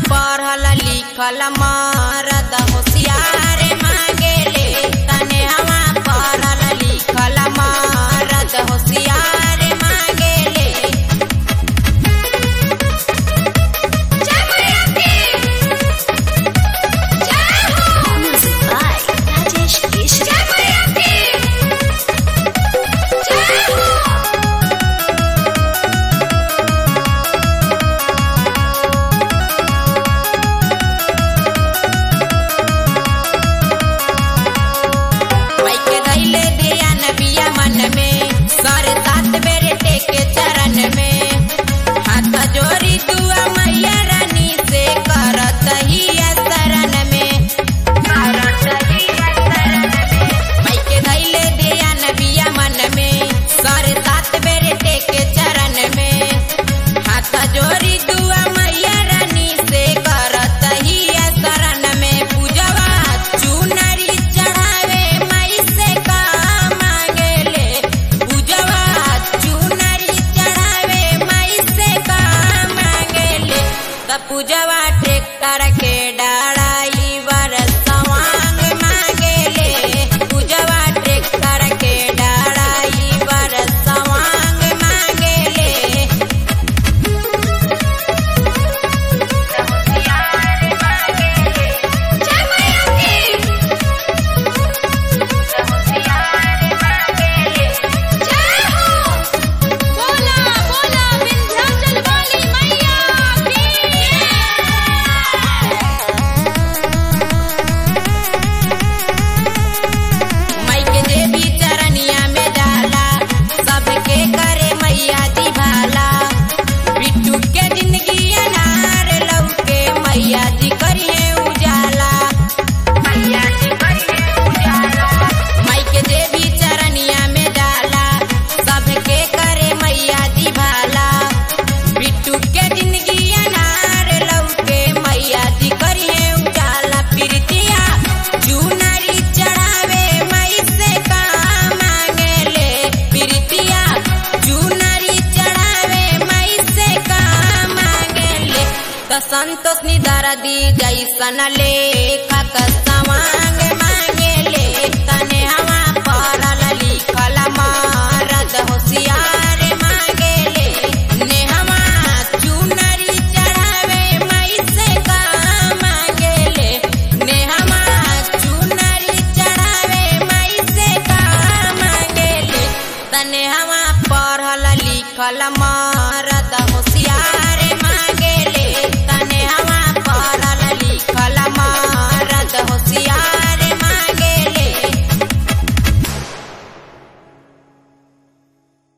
पढ़ल लिखल मरद होशियार मांगेले तने हवा पढ़ल लिखल मरद होशियार मांगेले Music by Rajesh Keshri. माइके धैले दिया नबिया मन में सर सात बेर टेके चरण में हाथ जोड़ी दुआ मैया रानी से करत ही शरण में माइके धैले दिया नबिया मन में सर सात बेर टेके चरण में हाथ जोड़ी दुआ मैया रानी से करत ही शरण में पूजवा चुनरी चढ़ावे मई से का मांगेले पूजवा चुनरी चढ़ावे मई से का मांगेले त पूजवा ट्रैक्टर के डाड़ाई बर सवांग मांगेले पूजवा ट्रैक्टर के डाड़ाई बर सवांग मांगेले बोला बोला विंध्याचल वाली मैया मई के देवी चरनिया में जाला सबके करे मैया दी भाला बिट्टू के जिंदगी अनार लौके मैया जी करिए उजाला मैया जी करिए उजाला मई के देवी चरनिया में जाला सबके करे मैया दी भाला बिट्टू के जिंदगी अनार लौके मैया जी करिए उजाला प्रीतिया चुनरी चढ़ावे मई से का मांगेले प्रीतिया चुनरी चढ़ावे मई से का मांगेले त संतोष निदर दी जैसन लेखक सवांग